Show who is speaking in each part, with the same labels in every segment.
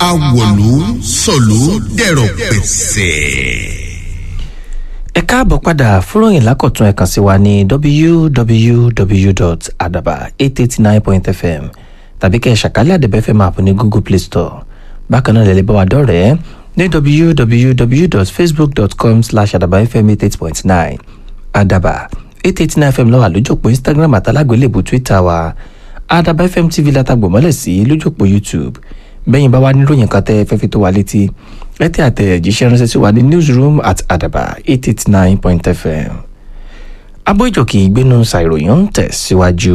Speaker 1: awọ̀lú sọ̀lú dẹ̀rọ̀ pẹ̀sẹ̀.
Speaker 2: ẹ káàbọ̀ padà fúròyìn lákọ̀tún ẹ kàn sí wa ní www.adaba889.fm tàbí kẹ́ ẹ ṣàkálẹ̀ àdẹ̀bẹ̀ fm app ní google play store bákan náà lẹ́lẹ́ bá wa dọ́rẹ̀ẹ́ ní www.facebook.com slash adabafm88.9 adaba 889 fm lọ́wọ́ lójúpọ̀ instagram àtàlágbélébù twitter wa adaba fm tv látàgbòmọ́lẹ̀ sí lójúpọ̀ youtube bẹ́yìn bá wá níròyìn kan tẹ́ fẹ́ fi tó wa létí ẹ tẹ́ àtẹ̀jíṣẹ́ ránṣẹ́ sí wa ní newsroom at adaba 889.fm abójòkì ìgbénu ṣàìròyìn ń tẹ̀síwájú.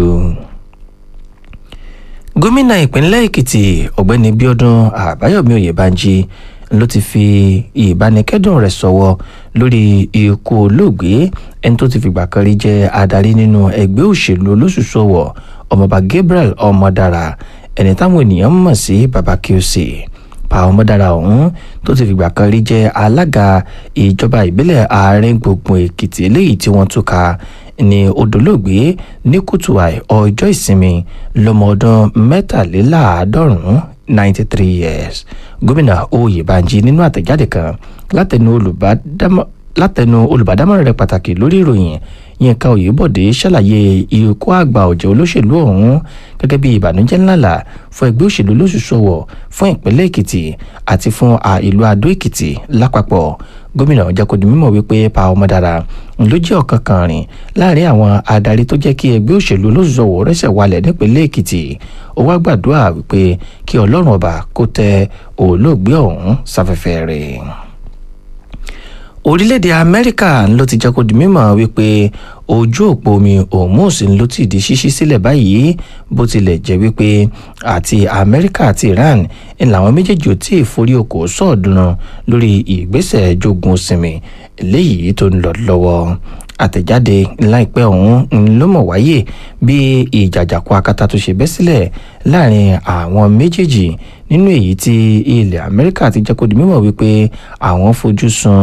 Speaker 2: gómìnà ìpínlẹ̀ èkìtì ọ̀gbẹ́ni bíọ́dún àbáyọ̀mí oyèbánjí ló ti fi ìbánikẹ́dùn rẹ̀ sọ̀wọ́ lórí ikú olóògbé ẹni tó ti fìgbà kan rí jẹ́ adarí nínú ẹgbẹ́ òṣèlú olóṣùṣòwò ọmọọba gabriel ọmọdára ẹni táwọn ènìyàn mọ̀ sí baba qc pa ọmọdára ọ̀hún tó ti fìgbà kan rí jẹ́ alága ìjọba ìbílẹ̀ àárín gbùngbùn èkìtì eléyìí tí wọ́n túká ní odolóògbé ní kùtù àì ọjọ́ ìsinmi lọ́mọ ọdún mẹ́tàléláàádọ́rùn-ún ninety three years gómìnà oyèbánjí nínú àtẹ̀jáde kan látẹnu olùbádámọ̀ látẹnu olùbádámọ̀ràn rẹ̀ pàtàkì lórí ìròyìn yínká oyèbọ̀dé ṣàlàyé ikú àgbà ọ̀jẹ̀ olóṣèlú ọ̀hún gẹ́gẹ́ bí ìbànújẹ́ ńláńlá fún ẹgbẹ́ òṣèlú lóṣùṣọwọ̀ fún ìpínlẹ̀ èkìtì àti fún ìlú adó èkìtì lápapọ̀ gómìnà jẹ́kọ̀dì mímọ̀ wípé pa ọmọdára ló jẹ́ ọ̀kan kan rìn láàrin àwọn adarí tó jẹ́ kí ẹgbẹ́ òṣèlú lóṣùṣọwọ̀ rẹ́sẹ̀ walẹ̀ nípínlẹ̀ èkìtì ó wá gbàdúrà wípé kí ọlọ́run ọba kó tẹ olóògbé ọ̀hún sáfẹ́fẹ́ rẹ̀ orílẹ̀-èdè amẹ́ríkà ló ti jẹ́ kó di mímọ̀ wípé ojú òpó omi hormuz ló ti di ṣíṣí sílẹ̀ báyìí bó tilẹ̀ jẹ́ wípé àti amẹ́ríkà àti iran ń làwọn méjèèjì ò tí ì forí oko sọ̀ọ́dúnrún lórí ìgbésẹ̀ jogun sinmi léyìí tó ń lọ lọ́wọ́ àtẹ̀jáde láìpẹ́ ọ̀hún ló mọ̀ wáyé bí ìjàjàkú akátá tó ṣe bẹ́ sílẹ̀ láàrin àwọn méjèèjì nínú èyí tí ilẹ̀ amẹ́ríkà ti jẹ́ kó di mímọ̀ wípé àwọn fojú sun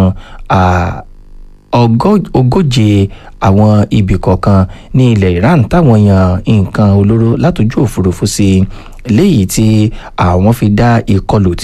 Speaker 2: ogóje àwọn ibì kọ̀ọ̀kan ní ilẹ̀ iran táwọn yan nǹkan olóró látòjú òfurufú sí léyìí tí àwọn fi dá ìkọlù